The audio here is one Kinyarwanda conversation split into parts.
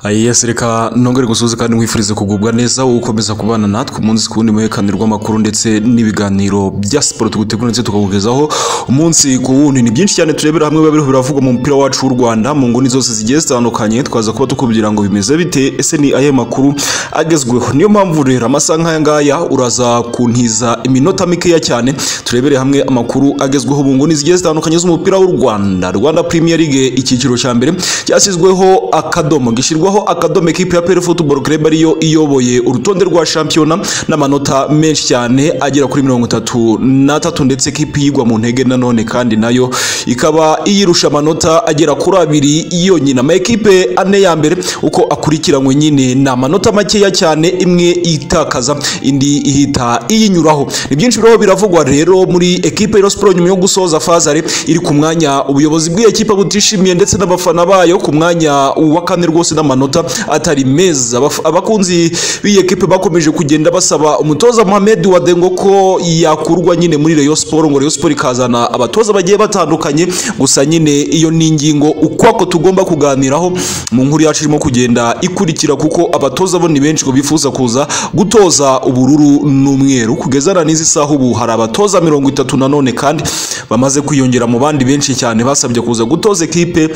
ayiyesi reka nongere gusuhuza kandi mwifurize kugubwa neza ukomeza kubana natwe umunsi ku wundi muhekaniro rw'amakuru ndetse n'ibiganiro bya siporo tugutegura ndetse tukakugezaho umunsi ku wundi ni byinshi cyane turebera hamwe biba biriho biravugwa mu mupira wacu w'u Rwanda mu nguni zose zigiye zitandukanye twaza kuba tukubwira ngo bimeze bite ese ni ayahe makuru agezweho niyo mpamvu rero amasaha nk'aya ngaya uraza kuntiza iminota mikeya cyane turebere hamwe amakuru agezweho mu nguni zigiye zitandukanye z'umupira w'u Rwanda Rwanda Premier League icyiciro cya mbere cyashyizweho akadomo gishyirwaho akadomo ekipe ya PL Football Club ariyo iyoboye urutonde rwa shampiyona n'amanota menshi cyane agera kuri mirongo itatu n'atatu ndetse ekipe yigwa mu ntege nanone kandi nayo ikaba iyirusha amanota agera kuri abiri yonyine ama ekipe ane ya mbere uko akurikiranywe nyine ni amanota makeya cyane imwe itakaza indi ihita iyinyuraho ni byinshi biriho biravugwa rero muri ekipe ya siporo nyuma yo gusoza fazare iri ku mwanya ubuyobozi bw'iyo ekipe butishimiye ndetse n'abafana bayo ku mwanya wa kane rwose n'amanota atari meza Abaf- abakunzi b'iyi ekipe bakomeje kugenda basaba umutoza Mohamed Wadengo ko yakurwa nyine muri Rayon Sport ngo Rayon Sport ikazana abatoza bagiye batandukanye gusa nyine iyo ni ingingo ukwako tugomba kuganiraho mu nkuru yacu irimo kugenda ikurikira kuko abatoza bo ni benshi ngo bifuza kuza gutoza ubururu n'umweru kugeza na n'izi saha ubu hari abatoza mirongo itatu nanone kandi bamaze kwiyongera mu bandi benshi cyane basabye kuza gutoza ekipe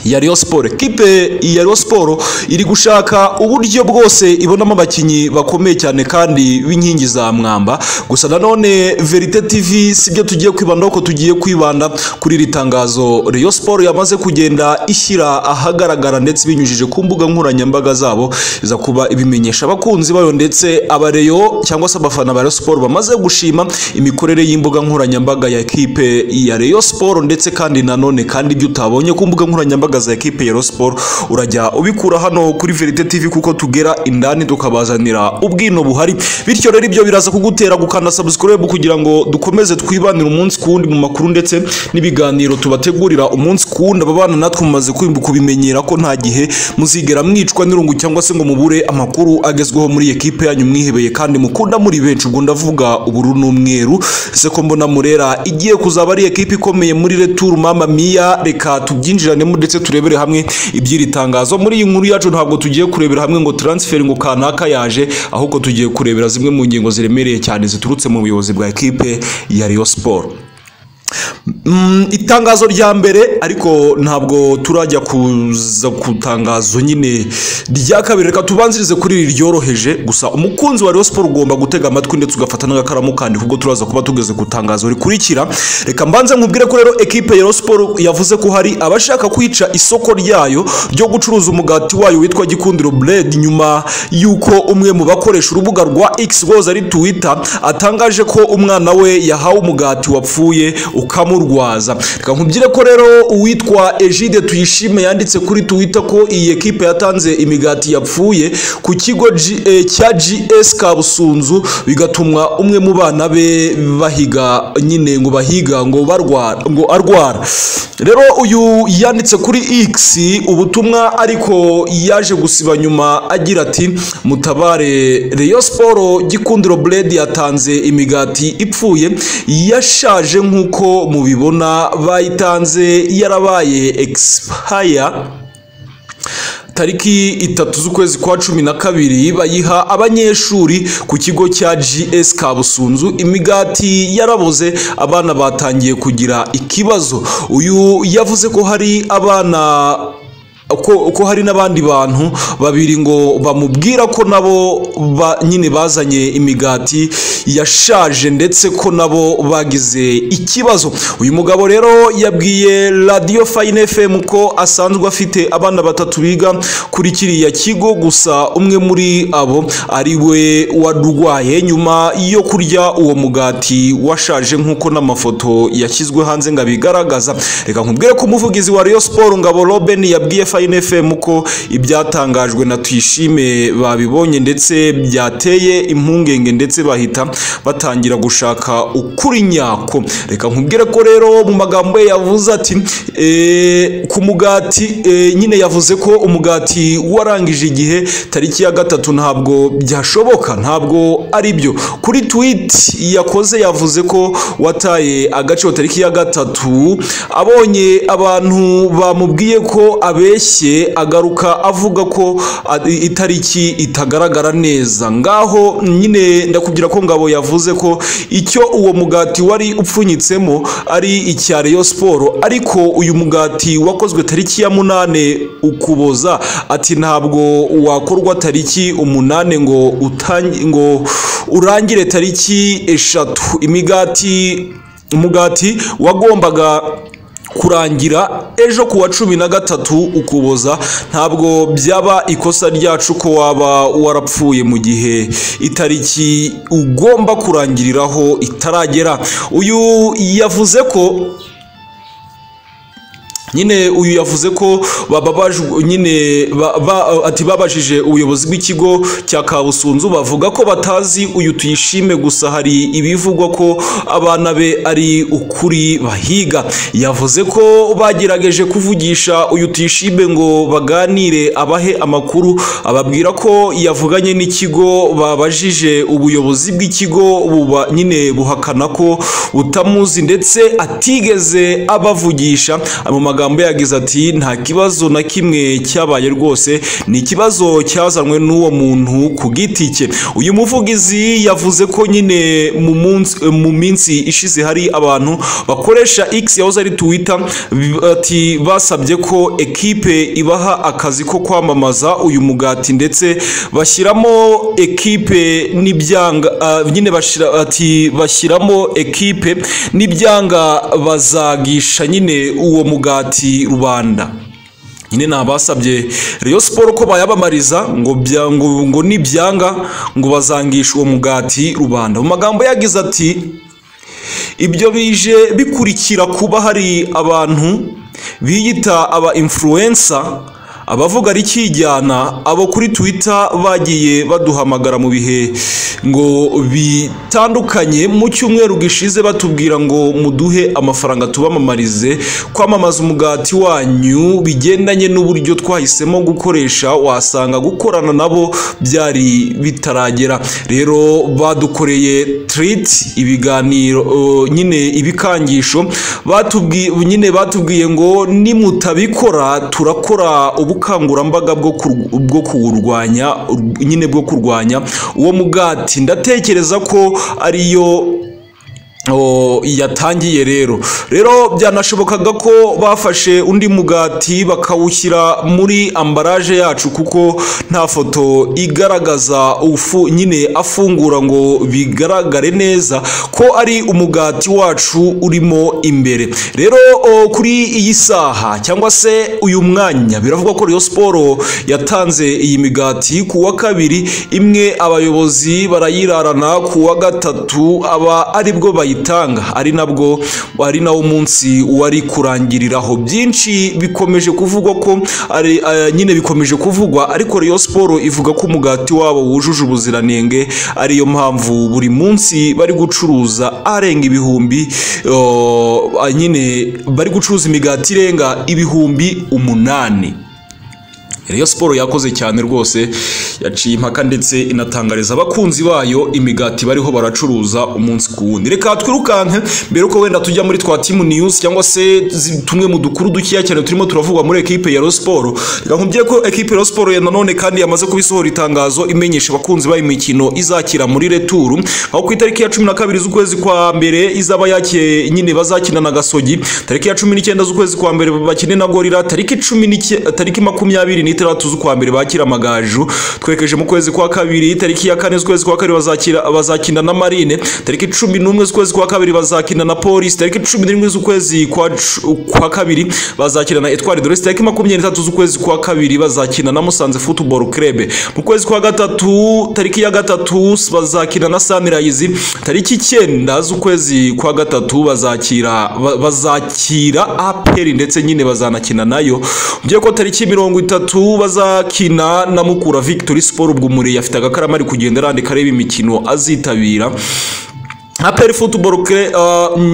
ya Rayon Sport kipe ya Rayon Sport iri gushaka uburyo bwose ibonamo abakinnyi bakomeye cyane kandi b'inkingi za mwamba gusa nanone Verite TV sibyo tugiye kwibandaho ko tugiye kwibanda kuri iri tangazo Rayon Sport yamaze kugenda ishyira ahagaragara ndetse ibinyujije ku mbuga nkoranyambaga zabo iza kuba ibimenyesha abakunzi bayo ndetse abareyo cyangwa se abafana ba Rayon Sport bamaze gushima imikorere y'imbuga nkoranyambaga ya kipe ya Rayon Sport ndetse kandi nanone kandi ibyo utabonye ku mbuga nkoranyambaga za ekipe ya Rayon Sport urajya ubikura hano kuri Verite TV kuko tugera indani tukabazanira ubwino buhari bityo rero ibyo biraza kugutera gukanda subscribe kugira ngo dukomeze twibanire umunsi ku wundi mu makuru ndetse n'ibiganiro tubategurira umunsi ku wundi ababana natwe mumaze kwimbu kubimenyera ko nta gihe muzigera mwicwa n'irungu cyangwa se ngo mubure amakuru agezweho muri iyi ekipe yanyu mwihebeye kandi mukunda muri benshi ubwo ndavuga ubururu n'umweru ese ko mbona murera igiye kuzaba ari ekipe ikomeye muri retour mama mia reka tubyinjiranemo ndetse turebere hamwe iby'iri tangazo muri iyi nkuru yacu ntabwo tugiye kurebera hamwe ngo transfer ngo kanaka yaje ahubwo tugiye kurebera zimwe mu ngingo ziremereye cyane ziturutse mu buyobozi bwa ekipe ya Rayon Sport Mm, itangazo rya mbere ariko ntabwo turajya kuza ku tangazo nyine rya kabiri reka tubanzirize kuri iri ryoroheje gusa umukunzi wa Rayon Sport ugomba gutega amatwi ndetse ugafata n'agakaramu kandi kuko turaza kuba tugeze ku tangazo rikurikira reka mbanze nkubwire ko rero ekipe ya Rayon Sport yavuze ko hari abashaka kwica isoko ryayo ryo gucuruza umugati wayo witwa Gikundiro Bread nyuma y'uko umwe mu bakoresha urubuga rwa X rwoza ari Twitter atangaje ko umwana we yahawe umugati wapfuye ukamurwaza reka nkubwire ko rero uwitwa Egide Tuyishime yanditse kuri Twitter ko iyi ekipe yatanze imigati yapfuye ku kigo G- eh, cya GS Kabusunzu bigatuma umwe mu bana be bahiga nyine ngo bahiga ngo barwara ngo arwara rero uyu yanditse kuri X ubutumwa ariko yaje gusiba nyuma agira ati mutabare Rayon Sport Gikundiro Blade yatanze imigati ipfuye yashaje nk'uko mubibona bayitanze yarabaye expire tariki itatu z'ukwezi kwa cumi na kabiri bayiha abanyeshuri ku kigo cya GS Kabusunzu imigati yaraboze abana batangiye kugira ikibazo uyu yavuze ko hari abana ko, ko hari n'abandi bantu babiri ngo bamubwira ko nabo ba, nyine bazanye imigati yashaje ndetse ko nabo bagize ikibazo uyu mugabo rero yabwiye Radio Fine FM ko asanzwe afite abana batatu biga kuri kiriya kigo gusa umwe muri abo ari we warwaye nyuma yo kurya uwo mugati washaje nk'uko n'amafoto yashyizwe hanze ngo abigaragaza reka nkubwire ko umuvugizi wa Rayon Sport Ngabo Robin yabwiye Fine FM ko ibyatangajwe na Tuyishime babibonye ndetse byateye impungenge ndetse bahita batangira gushaka ukuri nyako reka nkubwire ko rero mu magambo ye yavuze ati "Eh, ku mugati eh, nyine yavuze ko umugati warangije igihe tariki ya gatatu ntabwo byashoboka ntabwo ari byo kuri tweet yakoze yavuze ko wataye agaciro tariki ya gatatu abonye abantu bamubwiye ko abeshya yoroshye agaruka avuga ko a- i- itariki itagaragara neza ngaho nyine ndakubwira ko ngabo yavuze ko icyo uwo mugati wari upfunyitsemo ari icya Rayon Sport ariko uyu mugati wakozwe tariki ya munane ukuboza ati ntabwo wakorwa tariki umunane ngo utangi- ngo urangire tariki eshatu imigati umugati wagombaga kurangira ejo ku wa cumi na gatatu ukuboza ntabwo byaba ikosa ryacu ko waba warapfuye mu gihe itariki ugomba kurangiriraho itaragera uyu yavuze ko nyine uyu yavuze ko bababajwe nyine ba- ba- ati babajije ubuyobozi bw'ikigo cya kabusunzu bavuga ko batazi uyu tuyishime gusa hari ibivugwa ko abana be ari ukuri bahiga yavuze ko bagerageje kuvugisha uyu tuyishime ngo baganire abahe amakuru ababwira ko yavuganye n'ikigo babajije ubuyobozi bw'ikigo buba nyine buhakana ko butamuzi ndetse atigeze abavugisha mu magambo yagize ati nta kibazo na kimwe cyabaye rwose ni ikibazo cyazanwe n'uwo muntu ku giti cye uyu muvugizi yavuze ko nyine mu munsi mu minsi ishize hari abantu bakoresha x yahoze ari twitter bi- ati basabye ko ekipe ibaha akazi ko kwamamaza uyu mugati ndetse bashyiramo ekipe n'ibyanga ah, nyine bashyira ati bashyiramo ekipe n'ibyanga bazagisha nyine uwo mugati rubanda nyine nabasabye Rayon Sport ko bayabamariza ngo bya- ngo ngo nibyanga ngo bazangisha uwo mugati rubanda mu magambo yagize ati ibyo bije bikurikira kuba hari abantu biyita aba influencer abavuga rikijyana abo kuri twitter bagiye baduhamagara mu bihe ngo bitandukanye mu cyumweru gishize batubwira ngo muduhe amafaranga tubamamarize kwamamaza umugati wanyu bigendanye n'uburyo twahisemo gukoresha wasanga gukorana nabo byari bitaragera rero badukoreye tiriti ibiganiro uh, nyine ibikangisho batubwiye nyine batubwiye ngo nimutabikora turakora ubukangurambaga bwo kur- bwo kuwurwanya ur- nyine bwo kurwanya uwo mugati ndatekereza ko ariyo O, yatangiye rero rero byanashobokaga ko bafashe undi mugati bakawushyira muri ambaraje yacu kuko nta foto igaragaza ufu nyine afungura ngo bigaragare neza ko ari umugati wacu urimo imbere rero o, kuri iyi saha cyangwa se uyu mwanya biravugwa ko Rayon Sport yatanze iyi migati ku wa kabiri imwe abayobozi barayirarana ku wa gatatu aba aribwo bayitanga ari nabwo ari nawo munsi wari kurangiriraho byinshi bikomeje kuvugwa ko ari eh, nyine bikomeje kuvugwa ariko Rayon Sport ivuga ko umugati wabo wujuje ubuziranenge ariyo mpamvu buri munsi bari gucuruza arenga ibihumbi oh, ah, nyine bari gucuruza imigati irenga ibihumbi umunani Rayon Sport yakoze cyane rwose yaciye impaka ndetse inatangariza abakunzi bayo imigati bariho baracuruza umunsi ku wundi reka twirukanke mbere uko wenda tujya muri twa timu news cyangwa se zi- tumwe mu dukuru dukeya cyane turimo turavugwa muri ekipe ya Rayon Sport reka nkubwire ko ekipe ya Rayon Sport ya nanone kandi yamaze kubisohora itangazo imenyesha abakunzi bayo imikino izakira muri returu aho ku itariki ya cumi na kabiri z'ukwezi kwa mbere izaba yakiye nyine bazakina na gasogi tariki ya cumi n'icyenda z'ukwezi kwa mbere bakine na gorira tariki cumi n'icye- tariki makumyabiri n'itandatu z'ukwa mbere bakira amagaju twekeje mu kwezi kwa kabiri tariki ya kane z'ukwezi kwa kabiri bazakira bazakina na marine tariki cumi n'umwe z'ukwezi kwa kabiri bazakina na polisi tariki cumi n'imwe z'ukwezi kwa, cu- kwa kabiri bazakina na etwari doresi tariki makumyabiri n'itatu z'ukwezi kwa kabiri bazakina na musanze futuboro krebe mu kwezi kwa gatatu tariki ya gatatu bazakina na sunrise tariki icyenda z'ukwezi kwa gatatu bazakira ba- bazakira aperi ndetse nyine bazanakina nayo ugiye ko tariki mirongo itatu bazakina na mukura victory sport ubwo umureye afite agakarama ari kugenda arandika areba imikino azitabira aperi futuboro kere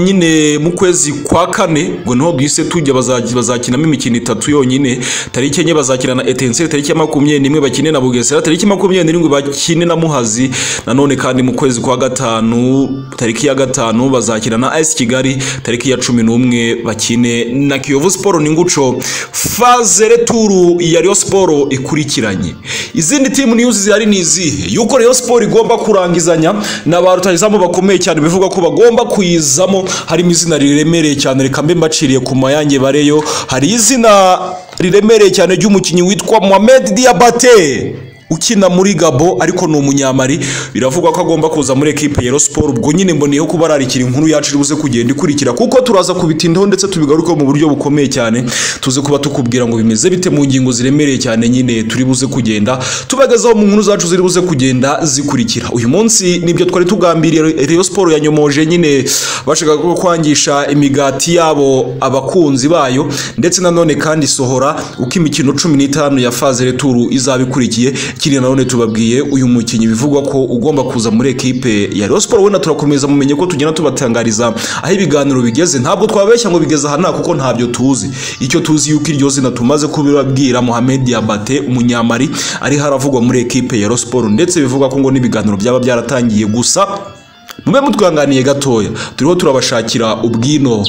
nyine mu kwezi kwa kane ngo niho duhise tujya bazakinamo imikino itatu yonyine tariki enye bazakina na etenseri tariki ya makumyabiri n'imwe bakine na bugesera tariki ya makumyabiri n'irindwi bakine na muhazi nanone kandi mu kwezi kwa gatanu tariki ya gatanu bazakina na ayisi kigali tariki ya cumi n'umwe bakine na kiyovu siporo ni nguco faze returu ya riyo siporo ikurikiranye izindi timu niyuzi zihari ni izihe yuko riyo siporo igomba kurangizanya na ba rutahizamu bakomeye cyane bivuga ko bagomba kuyizamo harimo izina riremereye cyane reka mbe mbaciriye ku mayange bareyo hari izina riremereye cyane ry'umukinnyi witwa Mohamed Diabate ukina muri Gabo ariko ni umunyamari biravugwa ko agomba kuza muri ekipe ya Sport ubwo nyine mboneye ko bararikira inkuru yacu iribuze kugenda ikurikira kuko turaza kubitindaho ndetse tubigarukaho mu buryo bukomeye cyane tuze kuba tukubwira ngo bimeze bite mu ngingo ziremereye cyane nyine turi buze kugenda tubagezaho mu nkuru zacu ziri buze kugenda zikurikira uyu munsi nibyo twari tugambiriye Rayon Sport yanyomoje nyine bashaka ko kwangisha imigati yabo abakunzi bayo ndetse nanone kandi sohora uko imikino cumi n'itanu ya faze returu izaba ikurikiye kiriya nanone tubabwiye uyu mukinnyi bivugwa ko ugomba kuza muri ekipe ya Rayon Sport wenda turakomeza mumenye ko tugenda tubatangariza aho ibiganiro bigeze ntabwo twabeshya ngo bigeze aha nta kuko ntabyo tuzi icyo tuzi yuko iryo zina tumaze kubibabwira Mohamed Diabate umunyamari ari haravugwa muri ekipe ya Rayon Sport ndetse bivugwa ko ngo n'ibiganiro byaba byaratangiye gusa mube mutwihanganiye gatoya turiho turabashakira ubwino